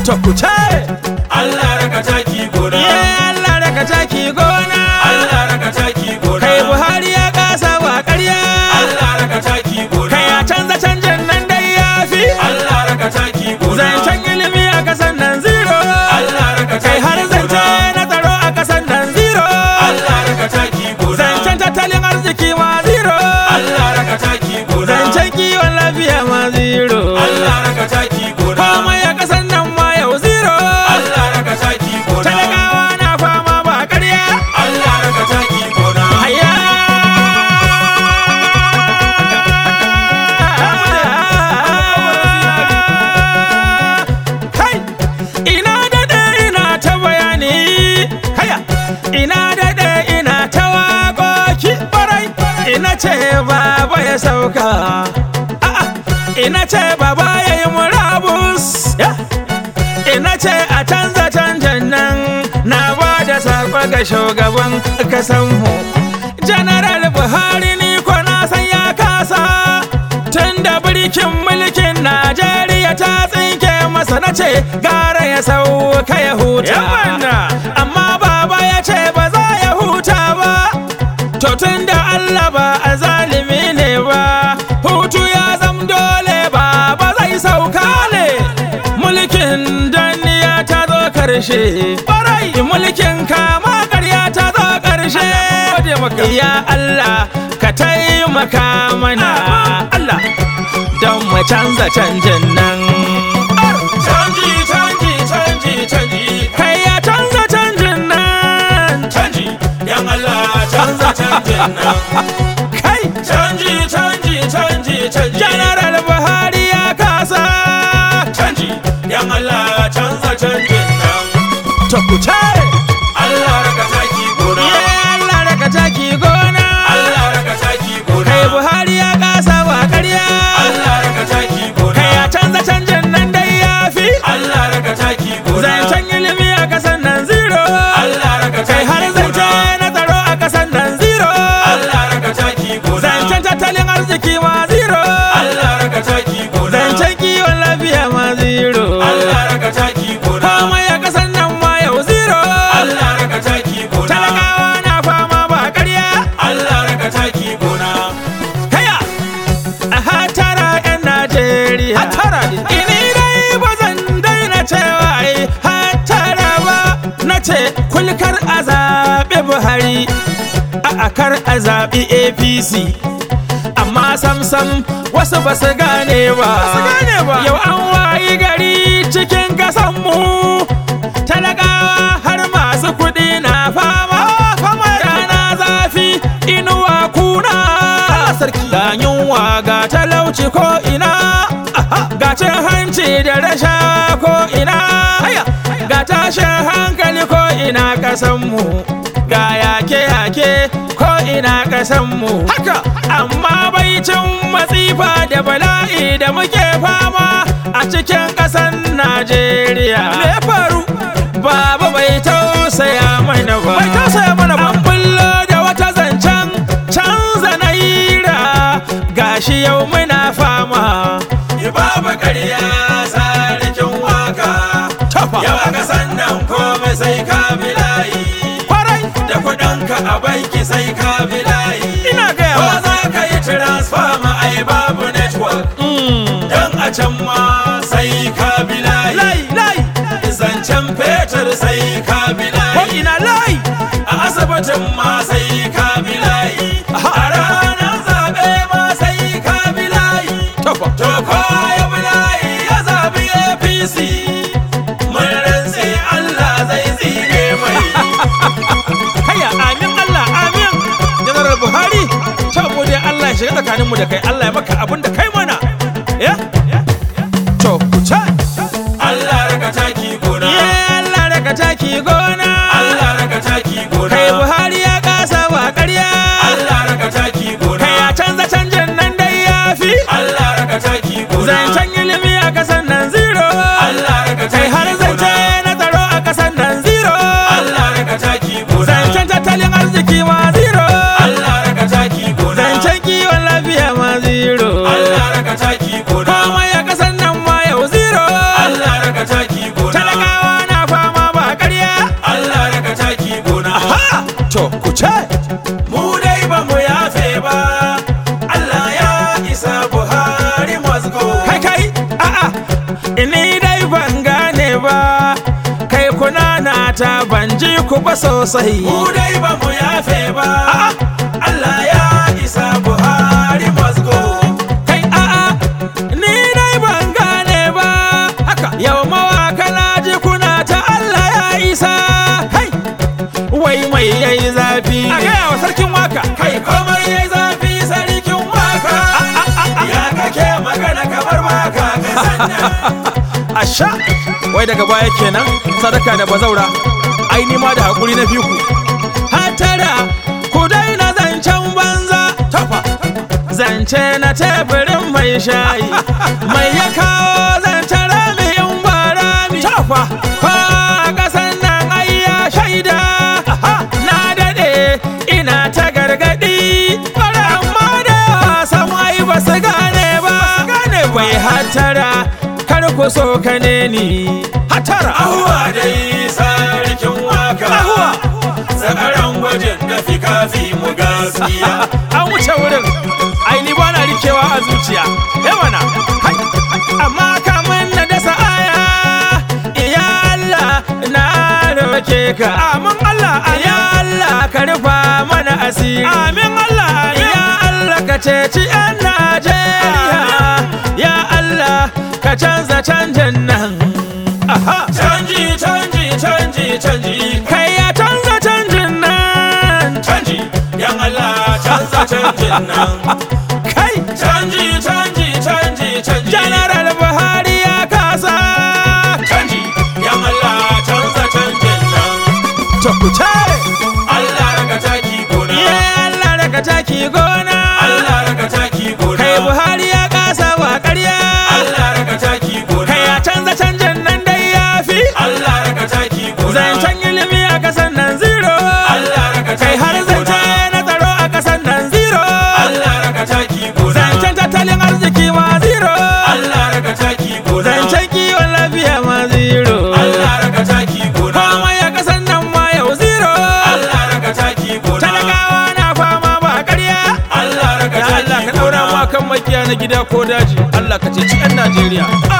to ku ce Allah raka taki gona ye Allah raka taki gona Allah raka taki gona kai Buhari ya kasa wa ƙarya Allah raka taki gona kai ya canza canjin nan dai ya fi Allah raka taki gona zancen ilimi a kasan nan zero Allah raka kai taki har zance gona na tsaro a kasan nan zero Allah raka taki gona zancen tattalin arziki ma zero Allah raka taki gona zancen kiwon lafiya ma zero Allah raka taki gona komai a kasan nan ma yau zero Allah raka taki gona talakawa na fama ba ƙarya Allah raka taki gona Haya! Kai! Ina daɗe ina ta bayani, haya! Ina daɗe ina ta waƙoƙi ɓarai, ina ce baba ya sauka. A'a! Ina ce baba ya yi murabus. Ya! ina ce a canza canjan nan na ba da saƙo ga shugaban kasanmu general buhari ni ko na san ya kasa tun da birkin mulkin najeriya ta tsinke masa na ce gara ya sauka ya huta amma baba ya ce ba za ya huta ba to tun da allah ba a zalimi ne ba hutu ya zam dole ba ba zai sauka ne mulkin danniya ta zo karshe barai mulkin kama karya ta zo karshe ya Allah ka taimaka mana Allah don mu canza canjin nan canji canji canji canji kai ya canza canjin nan canji yan Allah canza canjin nan kai canji canji canji canji General Buhari ya kasa canji yan Allah canza canjin nan to ku ce Allah raka taki gona ye Allah raka taki gona Allah raka taki gona kai Buhari ya kasa wa ƙarya Allah raka taki gona kai ya canza canjin nan dai ya fi Allah raka taki gona zancen ilimi a kasan nan zero Allah raka kai taki har zance gona na tsaro a kasan nan zero Allah raka taki gona zancen tattalin arziki ma zero Allah raka taki gona zancen kiwon lafiya ma zero Allah raka taki gona komai a kasan nan ma yau zero Allah raka taki gona talakawa na fama ba ƙarya Allah raka taki gona Kaya! A hatara 'yan Najeriya. Hatara Ini dai ba zan daina cewa ai hatara ba. Na ce kulkar a zaɓi Buhari, a akar a zaɓi APC. Amma sam-sam wasu ba su gane ba. Yau an wayi gari cikin kasanmu. Talakawa har masu kuɗi na fama. Rana zafi inuwa kuna. Ga yunwa ga talauci ko ina. Ga cin hanci da rasha ko ina. Ga tashin hankali ko ina kasanmu. Ga yake-yake ko ina kasanmu. Haka! Amma bai cin matsifa da bala'i da muke fama a cikin ƙasan Najeriya. Me faru? Baba bai tausaya mana ba. Bai tausaya mana ba. An bullo da wata zancen canza naira gashi yau muna fama. Baba ƙarya sarkin waka Yau aka sannan komai sai ka bilayi Kwarai Da kuɗinka a banki sai ka bilayi ina gaya Ko ma. za ka yi transfer ma ai babu network Dan a can ma sai ka bilayi Lai lai Zancen fetur sai ka ko bilayi ina lai. A asibitin ma sai ka bilayi Aha. A ranar zaɓe ma sai ka bilayi Tofa. To kowa ya bilayi ya zaɓi APC Mun rantse Allah zai tsine mai Haya amin Allah amin. General Buhari ta mu dai Allah ya shiga tsakaninmu da kai Allah ya maka abin da kai mana. Ya? To ku ce. Allah raka taki gona Ye Allah raka taki gona. Allah raka taki gona Kai Buhari ya kasa wa ƙarya. Allah raka taki gona Kai ya canza canjin nan dai ya fi. Allah raka taki gona Zancen ilimi a kasan nan zero. Allah raka Kai taki har zance gona na tsaro a kasan nan zero. Allah raka taki gona Zancen tattalin arziki ma zero. Allah raka taki gona Zancen kiwon lafiya ma zero. Allah ban gane ba kai kuna na ta ban ji ku ba sosai mu dai ba mu yafe ba Allah ya isa Buhari must go kai a'a ni dai ban gane ba haka yau mawaka na ji kuna ta Allah ya isa kai wai mai yayi zafi a gaya wa sarkin waka kai komai yayi zafi sarkin waka ya kake magana kamar baka ka sanna asha wai daga baya kenan sadaka da bazaura ai ni ma da hakuri na fiku hatara ku daina zancen banza tafa zance na teburin mai shayi mai ya kawo zancen rami in ba rami tafa fa kasan nan ai ya shaida na dade ina ta gargadi amma da wasan ai ba su gane ba bai hatara kar ku so kane ni hatara ahuwa dai sarkin waka Ahuwa. zakaran gwajin da fi kafi mu gaskiya an wuce wurin ai ni bana rikewa a zuciya eh mana kai amma kamun na dasa aya ya Allah na roke ka amin Allah ya Allah ka rufa mana asiri amin Allah ya Allah ka ceci yan Najeriya ya Allah ka canza canjin nan aha canji canji canji canji kai ya canza canjin nan canji yan Allah canza canjin nan kai canji canji canji canji General Buhari ya kasa canji yan Allah canza canjin nan to ku ce Allah raka taki gona ye Allah daga taki gona Allah raka taki gona kai Buhari ya kasa wa ƙarya Allah raka taki gona kai ya canza canjin nan dai ya fi Allah raka taki gona zancen ilimi a kasan nan zero Allah raka kai taki har zance gona na tsaro a kasan nan zero Allah raka taki gona zancen tattalin arziki ma zero Allah raka taki gona zancen kiwon lafiya ma zero Allah raka taki gona komai a kasan nan ma yau zero Allah raka taki gona talakawa na fama ba ƙarya Allah raka Ya taki Allah ka daura gona mu kan makiya na gida ko daji Allah ka ceci 'yan Najeriya